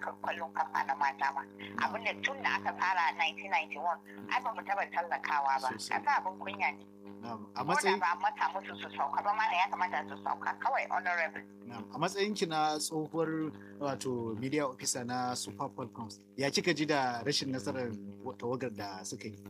harkar kwallon kafa na mata ma abin da tun da aka fara 1991 ai ba mu taba tallakawa ba Sosai. aka abin kunya ne Na'am. a ko da matsayin ba a mata musu su sauka ba ma da ya kamata su sauka kawai honorable na'am. a matsayin ki na tsohuwar wato media officer na Super Falcons ya kika ji da rashin nasarar tawagar da suka yi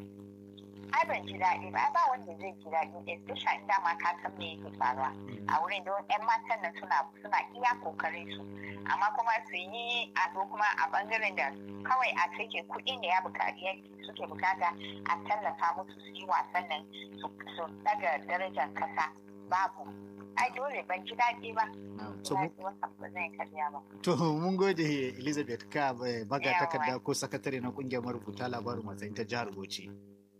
ai ban ji daɗi ba ai ba wanda zai ji daɗi especially in dama ka san me yake faruwa a wurin don yan matan nan suna suna iya kokarin su amma kuma su yi ado kuma a bangaren da kawai a take kuɗin da ya buƙaci suke bukata a tallafa musu su yi wasan nan su su daga darajar kasa babu ai dole ban ji daɗi ba Na'am. ji To, mu- daɗi wasan ba zai karya ba To mun gode Elizabeth ka eh, baga Yawa. takarda ko sakatare na kungiyar marubuta labarin matsayin ta jihar Bauchi.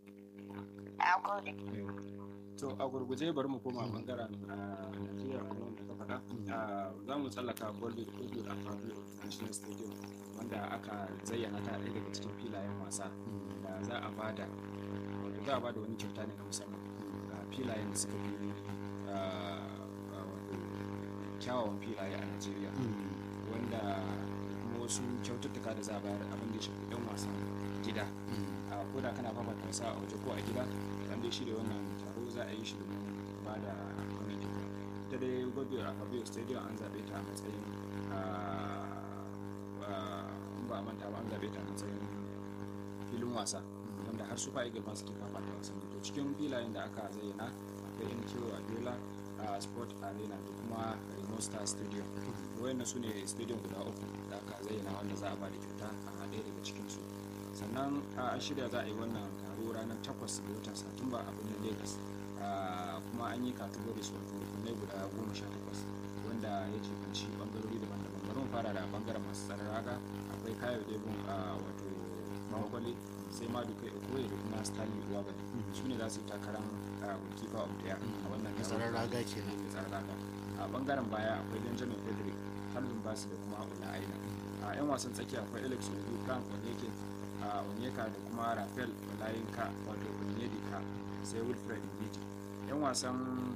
na gode to a gurguje bari mu koma bangaren a Najeriya kamar da ka faɗa Ah, za mu tsallaka Bollywood Bollywood a Fabio National Stadium wanda aka zayyana ta ɗaya daga cikin filayen wasa da za a bada wato za a bada wani kyauta ne na musamman ga filayen da suka fi ah, ah, wato kyawawan filaye a Najeriya wanda kuma wasu kyaututtuka da za a bayar abin da ya shafi ɗan wasan gida a ko da kana fafata wasa a waje ko a gida an dai shirya wannan taro za a yi shi domin ba da wannan kyauta ita dai gobe a fabio stadium an zaɓe ta a matsayin ah, ah, in ba a manta ba an zaɓe ta a matsayin filin wasa wanda har su fa'i gaban suke fafata wasanni to cikin filayen da aka zayyana akwai mko abiola a sport arena da kuma Remo Star stadium wayannan su ne stadium guda uku da aka zayyana wanda za a ba da kyauta a ɗaya daga cikinsu sannan a an shirya za a yi wannan taro ranar 8 ga watan satumba a birnin lagos Ah, kuma an yi categories wato rukunai guda goma sha takwas wanda ya jibanci bangarori daban-daban bari mu fara da bangaren masu tsaron raga akwai kayo debun wato mahakwale sai ma dukai okoye da kuma stanley uwabali su ne za su yi takarar goalkeeper of the year a wannan taro. Tsaron raga kenan. Mai tsaron raga a bangaren baya akwai benjamin frederick harbin basu da kuma ula aina a yan wasan tsakiya akwai alex obi frank onyeke a onyeka da kuma rafael olayinka wato onyedika sai wilfred mbidi yan wasan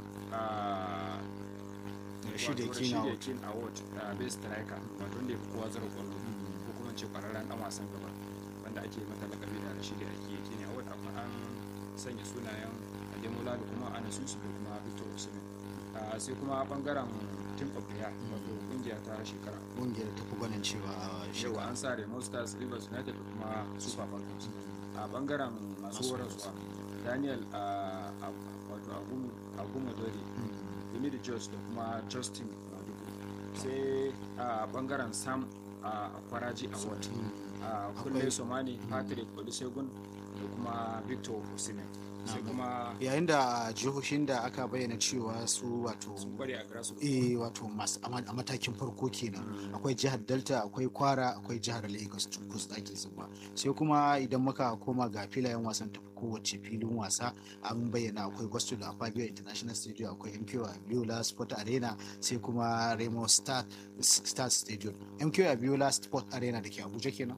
a Rashidi wato King Award. King award a best striker wato wanda ya fi kowa zara kwallo ko kuma ce kwararren dan wasan gaba wanda ake mata lakabi da rashidi ake king award amma an sanya sunayen ademola da kuma anasusu da kuma victor osimhen Ah, sai kuma bangaren team of the year wato kungiya ta shekara Kungiyar ta fi gwanin cewa a yau shekara. an sa Remo Stars, Rivers United da kuma Super Falcons. A bangaren masu Masu horaswa, Daniel ah, ah, wato Agumo Dori, Emily George da kuma Justin Madugu. Sai a bangaren Sam a Kwaraji Award, a Kulle Akwai- Somani, Patrick Olusegun da kuma Victor Osimhen. Sai kuma Yayin da jihohin da aka bayyana cewa su wato sun kware a grassroots. eh wato masu a ma- a matakin farko kenan akwai jihar delta akwai kwara akwai jihar lagos cunkus ɗakin zuba sai kuma idan muka koma ga filayen wasan tafi kowace filin wasa an bayyana akwai gosto da fabio international stadium akwai mko abiola sport arena sai kuma remo star star stadium mko abiola sport arena da ke abuja kenan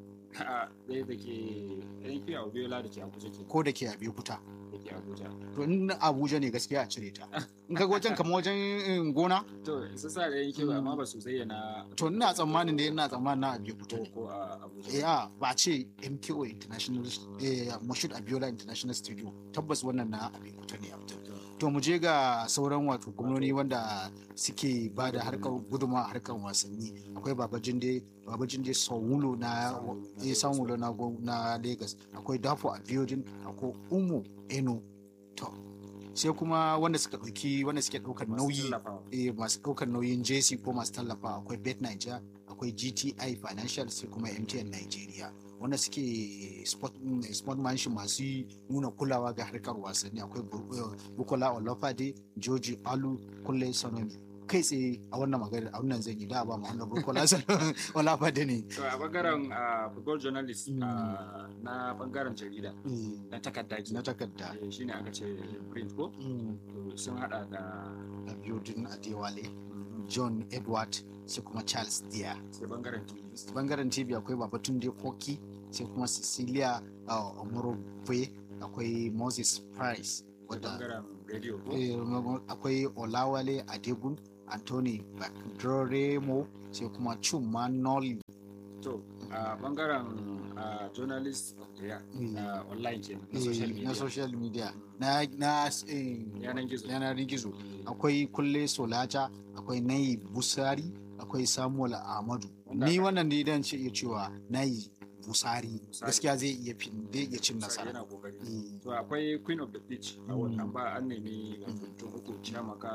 A ɗaya da ke yankin Abiola da ke Abuja ke ko da ke abeokuta da ke Abuja. to in na abuja ne gaskiya a cire ta in ka ga wajen kamar wajen eh, gona To, su sa da yankin amma ba su zayyana to ina tsammanin da ina tsammanin na abeokuta ko ne ko a Abuja. ya ba ce mko international eh, mashud abiola international studio tabbas wannan na abekuta ne abdul to mu je ga sauran wato gwamnoni wanda suke ba da harkar guduma a harkar wasanni akwai babajinde babajinde saulo na eh, saulo na gwa- na lagos akwai dafo abiodun akwai umu eno to sai kuma wanda suka ɗauki wanda suke ɗaukar Masu nauyi tallafawa. eh, masu ɗaukar nauyin JC ko masu tallafa akwai Bet Niger, akwai GTI Financial sai kuma MTN Nigeria. Wanda suke sport, mm, sportmanship masu yi nuna kulawa ga harkar wasanni akwai Bu- eh, Bukola Olafade, Joji Alu, Kulle Sanomi. Kai tsaye a wannan magana a wannan zan yi da ba mu wannan Bukola Sanomi Olafade ne. To, a bangaren ah, football journalist Mm. ah, na bangaren jarida Eh, na takarda ke Na takarda. Eh, shine aka ce print ko Mm, To, sun hada da Abiodun Adewale, John Edward sai kuma Charles Dia. sai bangaren TV. bangaren tv akwai babatunde koki sai kuma cecilia uh, omorogwe akwai moses price sai wadda bangaren radio ko eh, akwai olawale adegun anthony bakdoremo sai kuma chuma noli to a bangaren a journalist of the year Mm. na online ke na social media na social media na na eh, yanan gizo yanar gizo akwai kulle solata akwai nayi busari akwai samuel ahmadu Wanda ni aka- wannan ne dan ce iya cewa nayi busari Busari. gaskiya zai iya fin zai iya cin nasara yana kokari Eh, to akwai queen of the beach a Mm. wannan ba an nemi wato mutum uku chamaka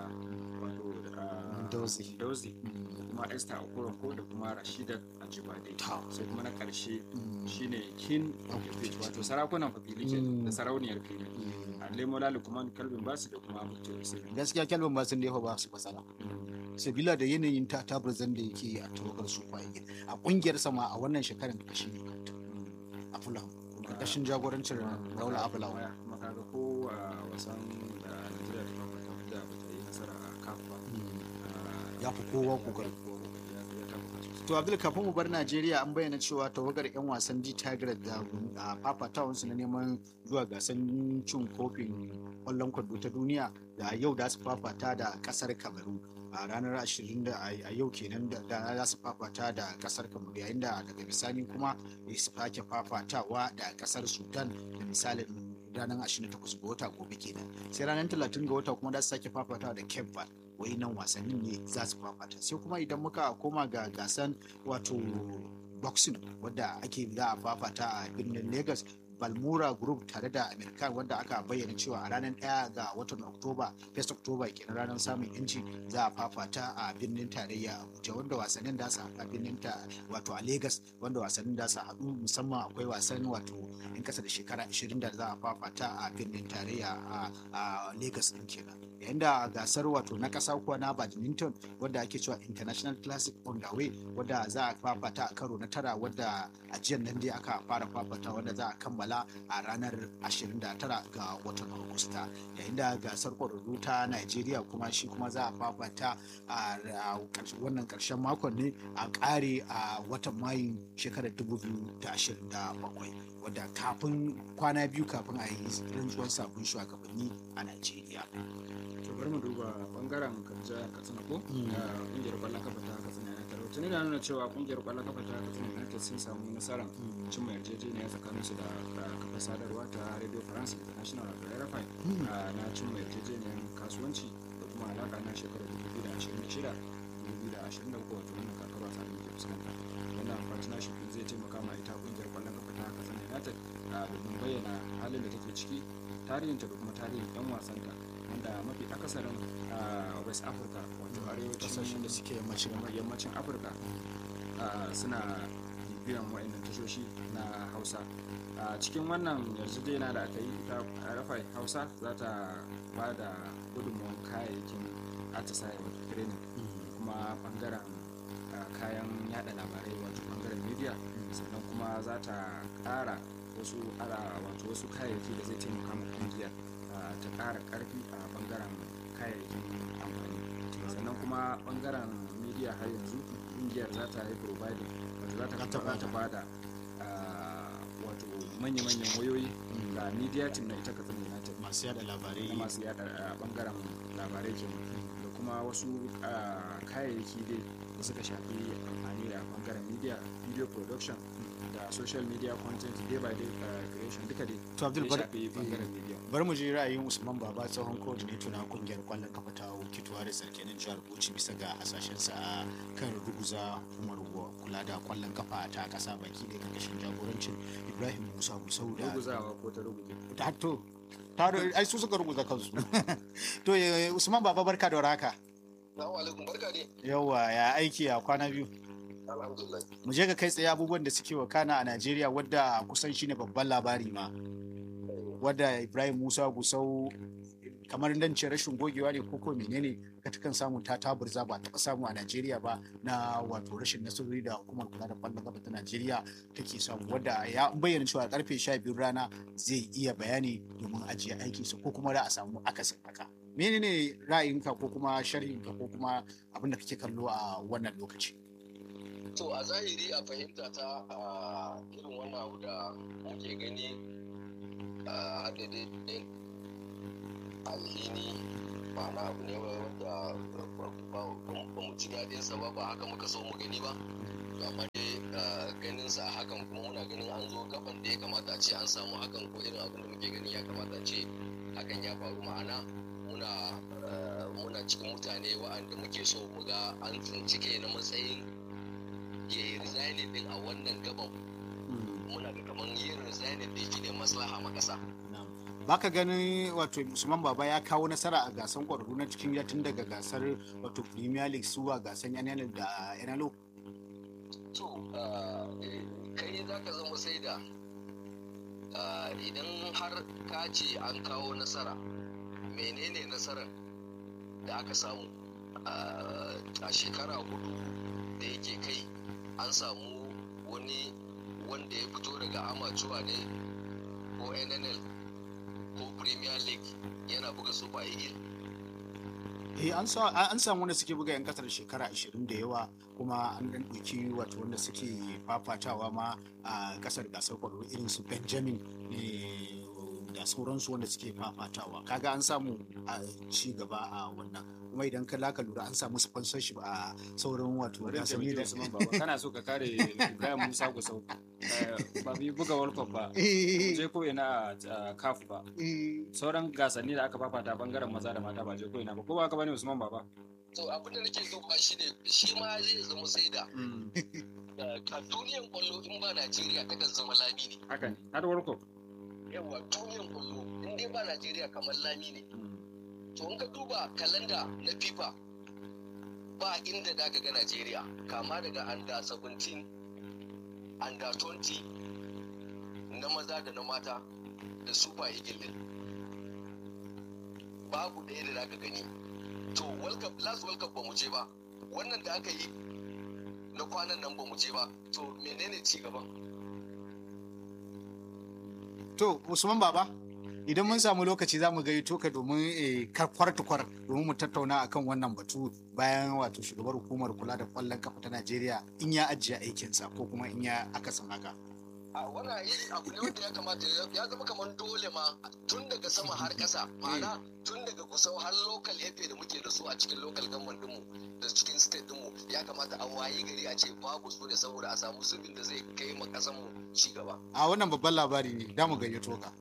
wato a Dozie. dozi mm, da kuma esther okoronko da kuma rashida ajibade Ta. sai kuma na karshe mm, shine king of the beach wato sarakunan fafili ke Mm. da sarauniyar fili mm. a lemo lalu kuma kalbin basu da kuma mutu sai gaskiya kelvin ba sun da ba su matsala sabila da yanayin ta tabarzan da yake a tawagar super eagles a kungiyar sama a wannan shekarar da shi ne a fulham karkashin jagorancin raula abulawa kuma kaga ko a wasan da Najeriya ta fafata da ba ta yi nasara a CAF ba ah, ya fi kowa kokari ya ya tabbata sosai. to abdul kafin mu bar najeriya an bayyana cewa tawagar yan wasan d tigers da a fafatawansu na neman zuwa gasan cin kofin kwallon kwando ta duniya da yau da su fafata da kasar kamaru a ranar 20 da a yau kenan da da za su fafata da kasar kamaru yayin da daga bisani kuma su sake fafatawa da kasar sudan da misalin ranar 28 ga wata gobe kenan sai ranar 30 ga wata kuma za su sake fafatawa da cape verde wai nan wasannin ne za su fafata sai kuma idan muka koma ga gasan wato boxing wadda ake za a fafata a birnin lagos balmora group tare da american wadda aka bayyana cewa a ranar 1 ga watan oktoba 1 oktoba kenan ranar samun yanci za a fafata a birnin tarayya abuja wanda wasannin da su a birnin ta wato a lagos wanda wasannin da su haɗu musamman akwai wasan wato in kasa da shekara 20 da za a fafata a birnin tarayya a- a lagos din kenan yayin da gasar wato na ƙasa kuwa na badminton wadda ake cewa international classic on the way wadda za a fafata a karo na tara wadda a jiyan nan dai aka fara fafata wadda za a kammala a ranar 29 ga watan agusta yayin da gasar ƙwararru ta nigeria kuma shi kuma za a fafata a a ƙarshe- wannan ƙarshen makon ne a ƙare a watan mayu shekarar 2027 wadda kafin kwana biyu kafin a yi rantsuwar sabon shugabanni a nigeria to bari mu duba bangaren kabja katsina ko Mm. da kungiyar kwallon kafa ta katsina ya taro tuni na nuna cewa kungiyar kwallon kafa ta katsina united sun samu nasarar cimma yarjejeniya tsakanin su da da kafa sadarwa ta radio france international da rfi Mm. a na cimma yarjejeniyar kasuwanci da kuma alaka na shekarar 2026 2023 wato wannan kakar wasa da muke fuskanta wannan partnership din zai taimaka ma ita kungiyar kwallon kafa ta katsina united a domin bayyana halin da take ciki tarihinta da kuma tarihin yan wasanta wanda mafi akasarin a west africa wato arewacin kasashen da suke yammacin yammacin yammacin afirka ah, suna bibiyan wa'annan tashoshi na hausa a cikin wannan yarjejeniya da aka yi ta rafai hausa za ta ba da gudunmuwan kayayyakin atisaye wato training kuma bangaren ah, kayan yada labarai wato bangaren media sannan kuma za ta kara wasu ara wato wasu kayayyaki da zai taimaka ma kungiyar ah, ta kara karfi a bangaren kayayyakin amfani sannan kuma bangaren media har yanzu kungiyar za ta yi providing wato za ta Za ta za ta bada ah, wato manya-manyan wayoyi ga media team na ita katsina united masu yada labarai na masu yada a bangaren labarai kenan da kuma wasu ah, kayayyaki dai da suka shafi amfani da bangaren media video production da social media content day by day ah, creation duka dai to abdul ya bar shafi bangaren media bari mu ji ra'ayin usman baba tsohon coordinator na kungiyar kwallon kafa ta wukituwa da sarkenin jihar bauchi bisa ga hasashensa a kan ruguza hukumar kula da kwallon kafa ta kasa baki da karkashin jagorancin ibrahim musa musau da ruguzawa ko ta ruguje ta to ta ai su suka ruguza kansu to eh, usman baba barka da warhaka Assalamu alaikum barka ne. yawa ya aiki a kwana biyu Alhamdulillah. mu je ga kai tsaye abubuwan da suke wakana a najeriya wadda kusan shine babban labari ma wadda ibrahim musa gusau kamar dan ce rashin gogewa ne koko menene ka takan samu ta taburza ba taɓa samu a najeriya ba na wato rashin nasarori da hukumar kula da kwallon kafa ta najeriya take samu wadda ya bayyana cewa karfe 12 rana zai iya bayani domin ajiye aikinsa ko kuma da a samu akasin haka menene ra'ayinka ko kuma sharhinka ko kuma abin da kake kallo a wannan lokaci To a zahiri a fahimta ta a irin wannan abu da muke gani a daidai alhini ma'ana abu ne wanda ba mu ji daɗin sa ba ba haka muka so mu gani ba to amma dai ganin sa a hakan kuma muna ganin an zo gaban da ya kamata a ce an samu hakan ko irin abin da muke gani ya kamata a ce hakan ya faru ma'ana muna muna cikin mutane wa'anda muke so mu ga an tsinci kai na matsayin ya yi resigning din a wannan gaban muna ga kamar yin resigning din shi ne maslaha ma ƙasa baka ganin wato usman baba ya kawo nasara a gasan kwararru na cikin ya tun daga gasar wato premier league zuwa gasan nnl da nlo to kai za ka zama sai da idan har ka ce an kawo nasara menene nasarar da aka samu a shekara hudu da yake kai an samu wani wanda ya fito daga amacuwa ne ko nnl ko premier league yana buga super eagle eh an samu wanda suke buga yan kasar shekara 20 da yawa kuma an dan ɗauki wato wanda suke fafatawa ma a kasar gasar kwallo irin su benjamin da sauransu wanda suke fafatawa kaga an samu a ci gaba a wannan kuma idan ka laka lura an samu sponsorship a sauran wato gasanni da kana so ka kare Ibrahim Musa Gusau ba bi buga World Cup ba je ko ina a CAF ba sauran gasanni da aka fafata bangaren maza da mata ba je ko ina ba ko ba ka bane Usman Baba to abin da nake duba shi ne shi ma zai zama sai da a duniyan kwallo in ba Najeriya takan zama lami ne haka ne har World Cup yawa duniyan kwallo in dai ba Najeriya kamar lami ne to in ka duba kalanda na FIFA ba inda da ka ga Najeriya kama daga under 17 under 20 na maza da na mata da super eagle din babu ɗaya da zaka gani to world cup last world cup ba mu je ba wannan da aka yi na kwanan nan ba mu je ba to menene ci gaban to usman baba idan mun samu lokaci za mu gayyato ka domin karkwar tukwar domin mu tattauna akan wannan batu bayan wato shugabar hukumar kula da kwallon kafa ta najeriya in ya ajiye aikinsa ko kuma in ya akasin haka a wannan yi abu ne wanda ya kamata ya zama kamar dole ma tun daga sama har ƙasa ma'ana tun daga kusau har local efe da muke da su a cikin local government dinmu da cikin state dinmu ya kamata a waye gari a ce babu su ne saboda a samu zubin da zai kai ma ƙasan mu ci gaba a wannan babban labari ne da mu gayyato ka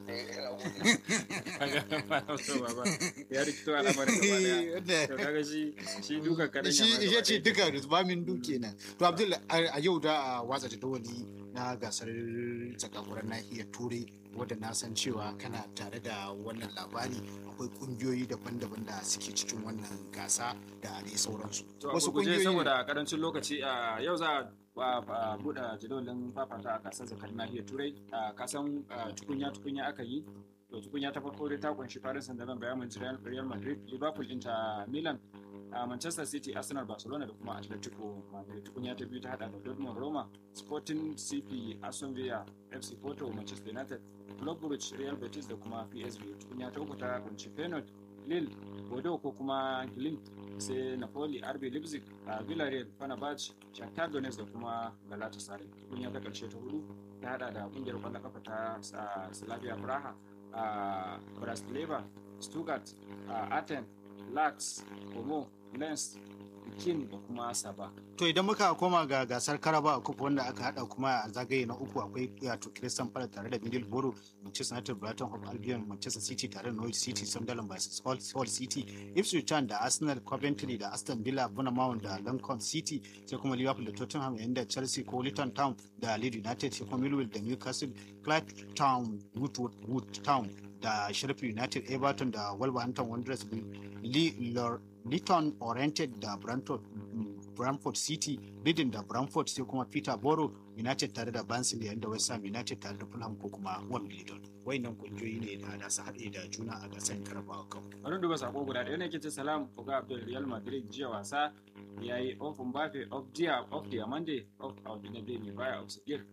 ya rikito al'amarin gaba daya to kaga shi shi duka kadan shi ya ce duka rubamin duke nan to abdul a yau da a watsa jadawali na gasar zakakuran nahiyar turai wadda na san cewa kana tare da wannan labari akwai kungiyoyi daban-daban da suke cikin wannan gasa da dai sauransu wasu kungiyoyi saboda karancin lokaci a yau za a buɗe jadawalin fafata a gasar zakar nahiyar turai a kasan tukunya-tukunya aka yi to tukunya ta farko dai ta kunshi paris saint-germain bayan manchester real madrid liverpool inter milan a manchester city arsenal barcelona da kuma atletico madrid tukunya ta biyu ta hada da dortmund roma sporting cp aston villa fc porto manchester united club brugge real betis da kuma psv tukunya ta uku ta kunshi feyenoord lille bordeaux ko kuma glim sai napoli rb leipzig a villarreal fenerbahce shakhtar donetsk da kuma galatasaray tukunya ta karshe ta hudu ta hada da kungiyar kwallon kafa ta slavia praha a bratislava stuttgart athens lax como lens bikin da kuma saba to idan muka koma ga gasar karaba cup wanda aka hada kuma a zagaye na uku akwai wato Crystal Palace tare da Middlesbrough Manchester United Brighton Hove Albion Manchester City tare da Norwich City Sunderland vs Hull City Ipswich Town da Arsenal Coventry da Aston Villa Bournemouth da Lincoln City sai kuma Liverpool da Tottenham yayin da Chelsea ko Luton Town da Leeds United sai kuma Millwall da Newcastle Clyde Town Wood Town da Sheffield United Everton da Wolverhampton Wanderers Leeds Oriented da Brentford Bramford City, Reading da Bramford sai kuma Peterborough United tare da Barnsley yayin da West Ham United tare da Fulham ko kuma Wimbledon. Wayannan kungiyoyi ne da da su haɗe da juna a gasar Carabao Cup. Bari duba sako guda ɗaya ne ke ce salam Oga Abdul Real Madrid jiya wasa ya yi off Mbappe off dia off dia Monday off Audinabe mai baya off Sigir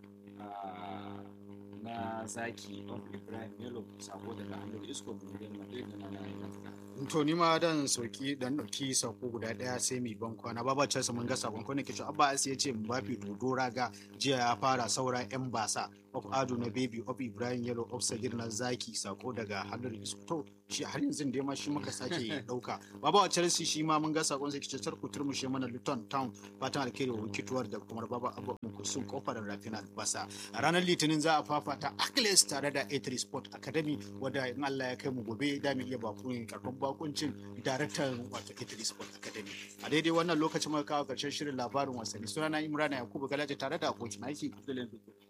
na zaki off Ibrahim Melo sako daga hannun Isco Real Madrid na na to ni ma dan sauki dan dauki sako guda daya sai mi ban kwana baba ce mun ga sakon ko nake cewa abba ya ce Mbappe dodo raga jiya ya fara saura yan basa of ado na baby of ibrahim yellow of sagir na zaki sako daga halin to shi har yanzu dai ma shi muka sake dauka baba wa chelsea shi ma mun ga sakon sai kice ku turmushe mana luton town fatan alkhairi wa wikituwar da kuma baba abu sun kofar rafina basa a ranar litinin za a fafata Achilles tare da A3 Sport Academy wadda in Allah ya kai mu gobe da mu iya bakun karban bakuncin daraktan wato A3 Sport Academy a daidai wannan lokacin muka kawo karshen shirin labarin wasanni sunana Imrana Yakubu Galaje tare da abokin aiki Abdullahi Biko.